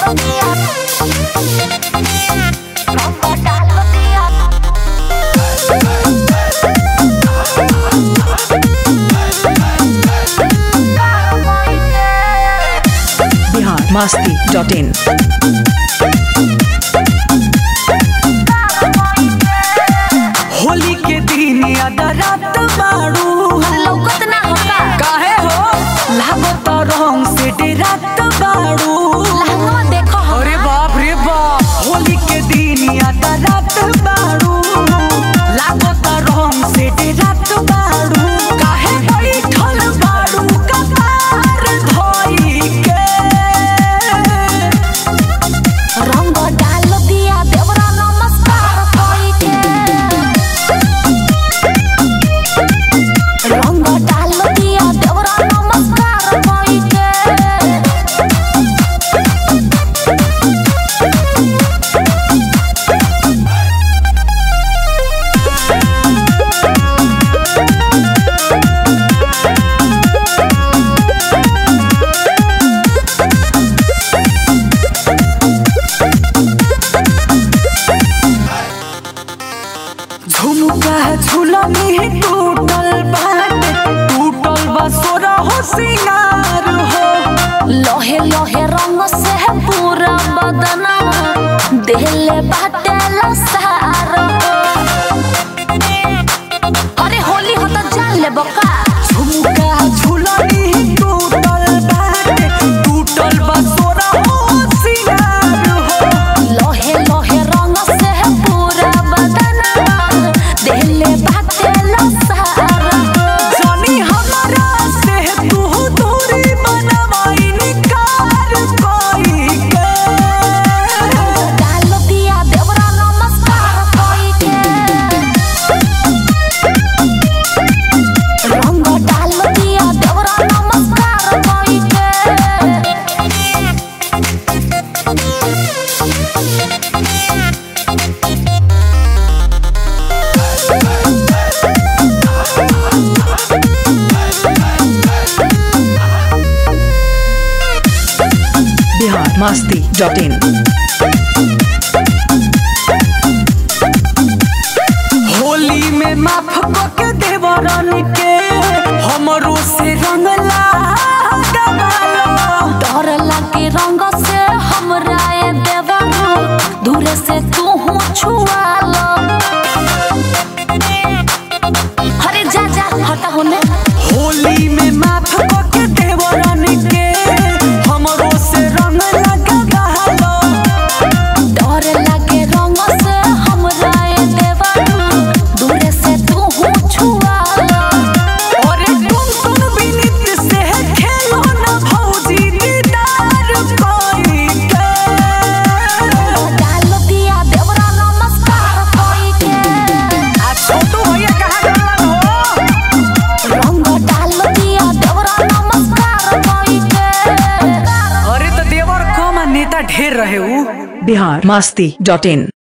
Bihar Masti dot in Holi के दिन याद रात बाड़ू लौकत ना होका काहे हो लागत रंग से डेरात बाड़ू लहंगवा देखो हम अरे बाप रे बाप होली के दिन याद रात बाड़ू लागत रंग से डेरात बाड़ू काहे बैठल बाड़ू कतार धोई के रंग डाल दिया देवरा नमस्कार कोई के रंग डाल दिया देवरा नमस्कार कोई के झुमका झुलनी टूटल बाटे टूटल बा सोरा हो सिंगार हो लोहे लोहे रंग से पूरा बदना देले बाटे लसार अरे होली हो तो जान ले बका झुमका झुलनी टूटल बाटे टूटल बा सोरा हो सिंगार हो लोहे लोहे रंग से पूरा बदना देले बाटे लसार जानी हमारा से तू दूरी बनवाई निकार कोई के डाल दिया देवरा नमस्कार कोई के रंग डाल दिया देवरा नमस्कार कोई के बिहार मास्ती डॉट इन होली में माफ के देवरन के हमरो से रंग लगालो डर लगे रंग से हमरा ये देवरू दूर से तू हूँ छुआ लो अरे जा जा हटा होने होली में माफ के देवरन के हमरो से रंग लगालो डर लगे रंग से हमरा ये देवरू दूर से तू हूँ छुआ लो अरे तुम तुम बिनित से खेलो न भौजी दीदार कोई के डाल दिया देवरा नमस्कार कोई के आ छोटू भैया कहाँ गलन हो रंग डाल दिया देवरा नमस्कार कोई के अरे तो देवर कम आ नेता ढेर रहे ऊ बिहार मास्ती डॉट इन